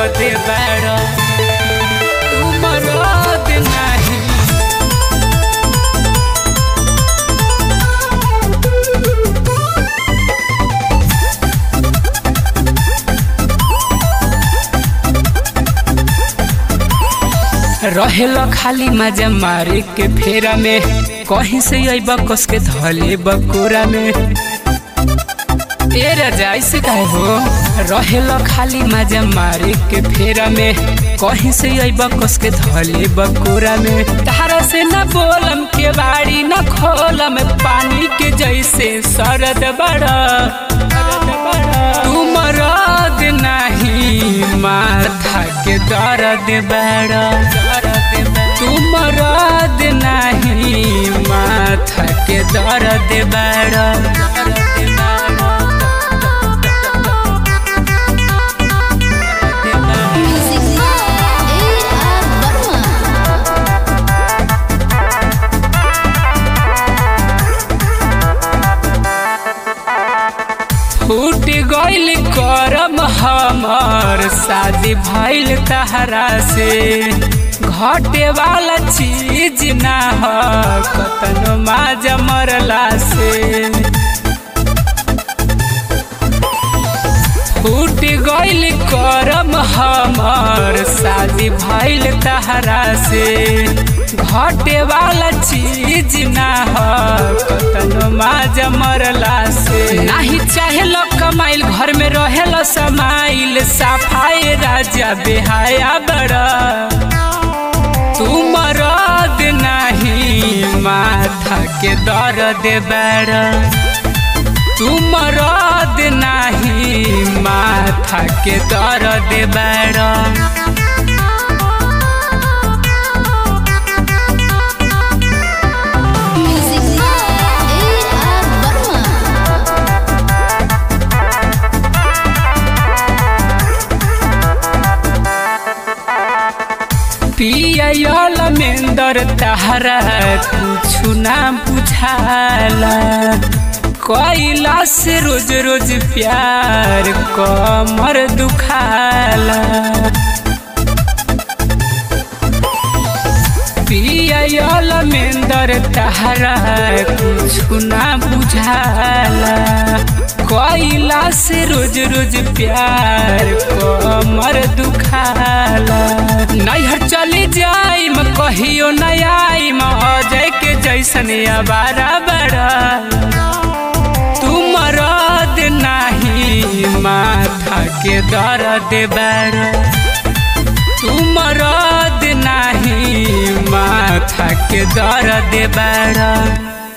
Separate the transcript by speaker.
Speaker 1: दर्द बड़ा तू मरद नहीं रहेल खाली मजा मारे के फेरा में कहीं से अब कस के धले बकोरा में ए राजा ऐसे काहे हो रहेल खाली मजा मारे के फेरा में कहीं से अब कस के धले बकोरा में तारा से न बोलम के बाड़ी न खोलम पानी के जैसे सरद बड़ा तू मरद नहीं माथा के दर्द बड़ा तू मरद नहीं माथा के दर्द बड़ा
Speaker 2: Music by A.R. Barma.
Speaker 1: फूट गइल करम हमर शादी भइल तहरा से घटे वाला चीज ना ह कतनो माज मरला से फूट गइल करम हमर शादी भइल तहरा से घटे वाला चीज ना ह कतनो माज मरला से नाही चाहेल कमाइल घर में रहेल समाइल सफाई राजा बेहाया बड़ा तू मरद नहीं माथा के दर्द बड़ा तू मरद नहीं माथा के दर्द बड़ा
Speaker 2: Music by A.R. Barma.
Speaker 1: पियल मेंदर तहरा कुछु ना बुझाला कैला से रोज रोज प्यार कमर दुखाला पियल मेंदर तहरा कुछु ना बुझाला कैला से रोज रोज प्यार कमर दुखाला नैहर चली जाइम कहियो नहीं आइम अजय के जैसन अबारा बड़ा तू मरद नहीं माथा के दर्द बड़ा तू मरद नहीं माथा के दर्द बड़ा